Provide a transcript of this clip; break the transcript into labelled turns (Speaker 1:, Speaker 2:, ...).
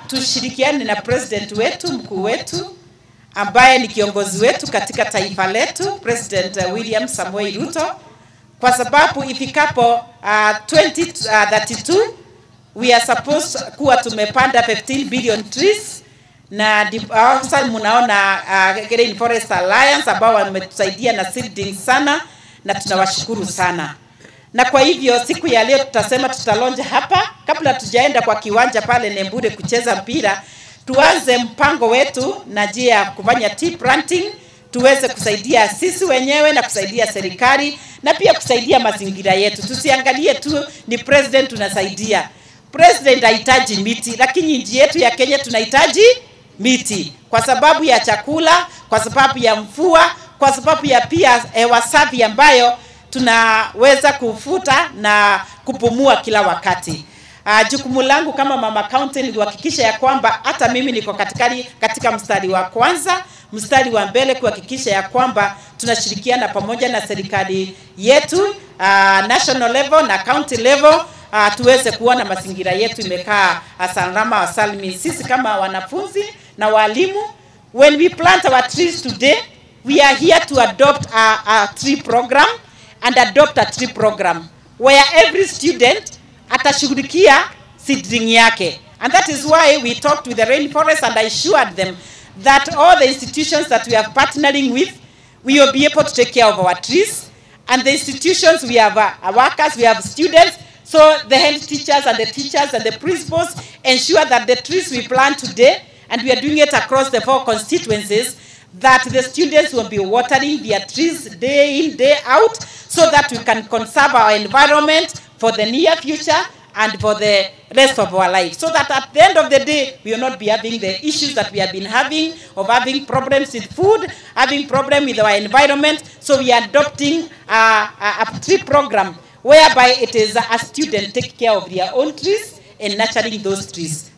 Speaker 1: tushirikiane na president wetu mkuu wetu ambaye ni kiongozi wetu katika taifa letu President uh, William Samoei Ruto kwa sababu ifikapo uh, 2032 we are supposed kuwa tumepanda 15 billion trees na sasa mnaona uh, Green Forest Alliance ambao wametusaidia na seeding sana na tunawashukuru sana na kwa hivyo siku ya leo tutasema tutalonja hapa kabla tujaenda kwa kiwanja pale Nembure kucheza mpira tuanze mpango wetu na njia ya kufanya tea planting tuweze kusaidia sisi wenyewe na kusaidia serikali na pia kusaidia mazingira yetu. Tusiangalie tu ni president tunasaidia. President hahitaji miti, lakini nchi yetu ya Kenya tunahitaji miti kwa sababu ya chakula, kwa sababu ya mvua, kwa sababu ya pia hewa safi ambayo tunaweza kufuta na kupumua kila wakati. Uh, jukumu langu kama mama county ni kuhakikisha ya kwamba hata mimi niko katikati katika mstari wa kwanza, mstari wa mbele kuhakikisha ya kwamba tunashirikiana pamoja na serikali yetu uh, national level na county level uh, tuweze kuona mazingira yetu imekaa salama wasalimi. Sisi kama wanafunzi na walimu, when we plant our trees today, we are here to adopt a, a tree program and adopt a tree program where every student atashughulikia seedling yake and that is why we talked with the rainforest and I assured them that all the institutions that we are partnering with we will be able to take care of our trees and the institutions we have uh, workers we have students so the health teachers and the teachers and the principals ensure that the trees we plant today and we are doing it across the four constituencies that the students will be watering their trees day in day out so that we can conserve our environment for the near future and for the rest of our life. So that at the end of the day, we will not be having the issues that we have been having of having problems with food, having problem with our environment. So we are adopting a, a, a tree program whereby it is a student take care of their own trees and nurturing those trees.